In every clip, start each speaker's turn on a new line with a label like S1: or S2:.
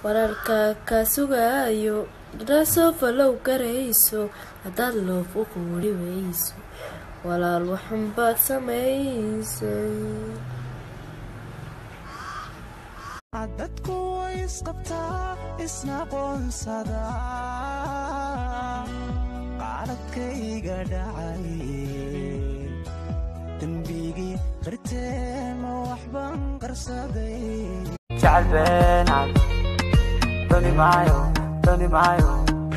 S1: wararka ka sugayo dhasoo falow garayso haddaad loof u quuri weyso walaal waxunbaad samaysay
S2: dadku way isqabtaa isna qoonsada qaaladkayga dhacay dembigii qarteen ma waxban qarsaday jacalbeenad doni maayo doni maayo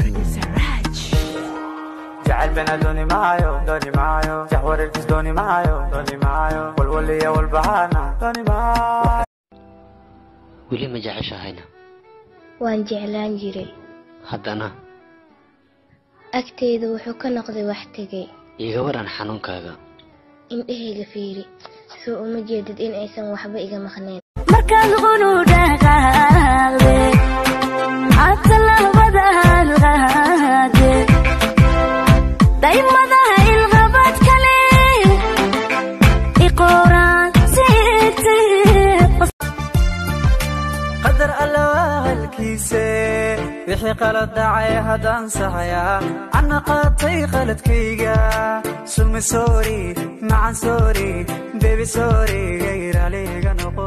S2: jacalbeena doni maayo doni maayo jaxwareerkis doni maayo doni maayo walwaliya walbahaana doni maayo
S3: weli ma jeceshahayna
S4: waan jeclaan jiray
S3: haddana
S4: agteyda wuxuu ka noqday wax tegay
S3: iga waran xanuunkaaga
S4: indhahayga fiiri soo uma jeedid in aysan waxba iga maqneen
S5: markaad qunu dhaqaaqde atalabadaad qaade daymadaha ilqabad kale iqooraan siigte
S2: qadar alla halkiise wixii qalad dhacay haddaan saxayaa anna qaatay qaladkayga sumi soori macan soori bebi soori gayraliga noqo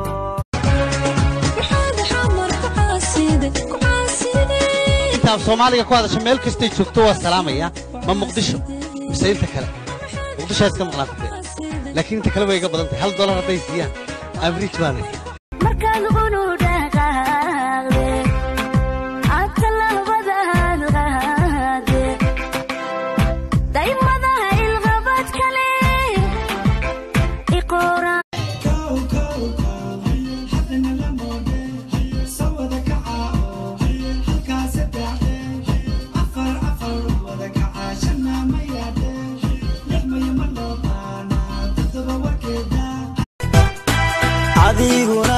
S6: intaad soomaaliga ku hadasha meel kastay joogto waa salaamaya ma muqdisho mise inta kale muqdisho iska maqnaatay laakiin inta kale way iga badan tahay hal dolar hadday siiyaan average baa leh
S5: markaad qunu dhaqaaqde atalabadaad qaade daymadaha ilqabad kale iqooraan
S2: adiguna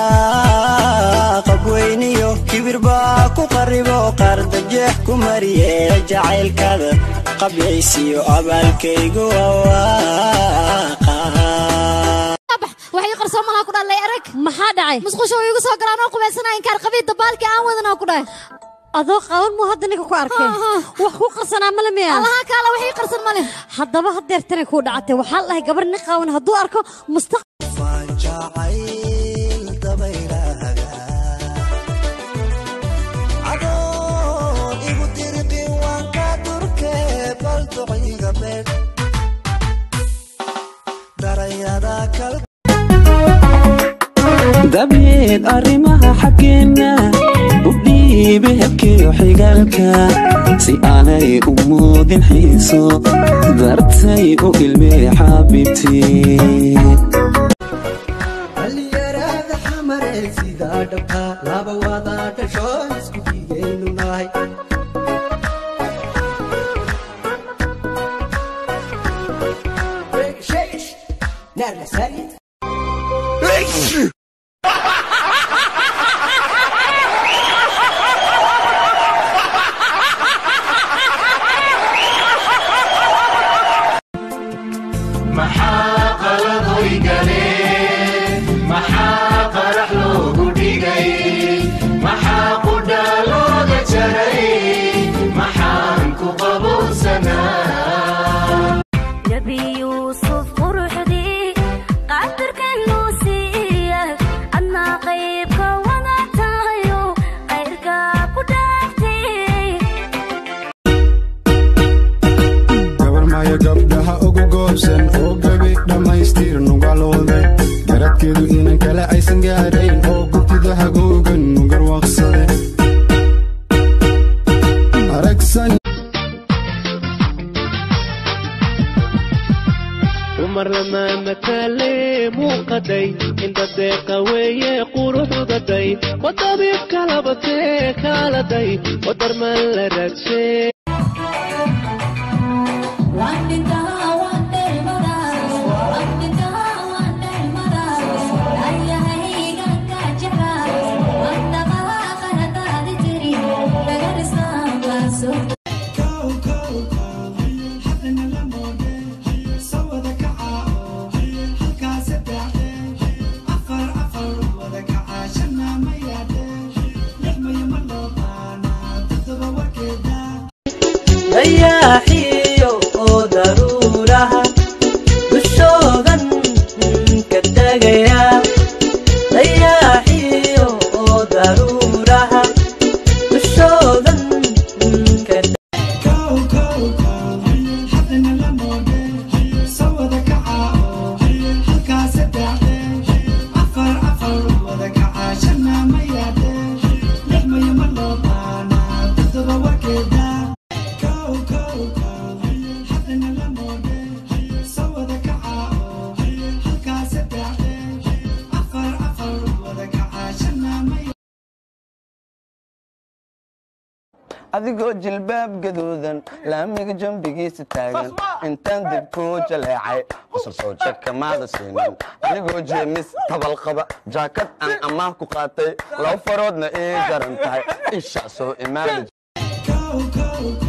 S2: qabweyniyo kibir baa ku qaribo qaardajeex ku mariye jacaylkaada qabyaysiyo abaalkaygu awaaqa
S7: waxay qarsoon malaha ku dhalay arag maxaa dhacay musqusha way igu soo galaan oo qubaysanaya inkaar qabiid dabaalkii aan wadanaa ku dhahay
S8: adoo qaban muu hadda ninka ku arkay wax ku qarsanaa male miya
S7: allaha kaala waxii qarsan male
S8: haddaba hadeer tani kuu dhacatay waxaa la dhahay gabar nin qaawan hadduu arko mustaq
S2: jacayl dabaylahaga adoon igu dirqin waan ka durke bal duciga beed darayada kal dabeed arrimaha xaggeenna u dhiibe hebkeyo xigaalka si aanay u muudin xiiso dartay u ilmee xaabibtii
S9: dhalinyarada xamaree sidaa dhabka laba wada dhasho isku dhigaynu nahay
S10: maxaa qaladoy galeen maxaa qarax loogu dhigay maxaa qudha looga jaray maxaan ku qabowsanaa
S5: nebi yuusuf quruxdii qadarkanuu siiya adnaa qaybka wada tahayo qayrka ku dhaaftay
S11: gabarmaayo gabdhaha ugu goobsan oo gebi dhammaystir nugalooday garadkeedu inan kale aysan gaadhayn oo gubtida hagoogan nugarwaaqsade aragsan
S12: dumar lamaana kale muuqaday inta deeqa weeye quruxdaday wadabiib kalabatee kaaladay wadarman la raadsee
S9: Afar afar wada kacaa shanna ma yaadhe lix ma
S13: daruuraha dushoodan ka
S14: adigoo jilbaab gaduudan laamiga jambigiisa taagan intaan dib kuu jaleecay qosol soo jakamaada siinin adigoo jeemis tabal qaba jaakad aan ammaah ku qaatay laba faroodna ii jaran tahay isha soo imaada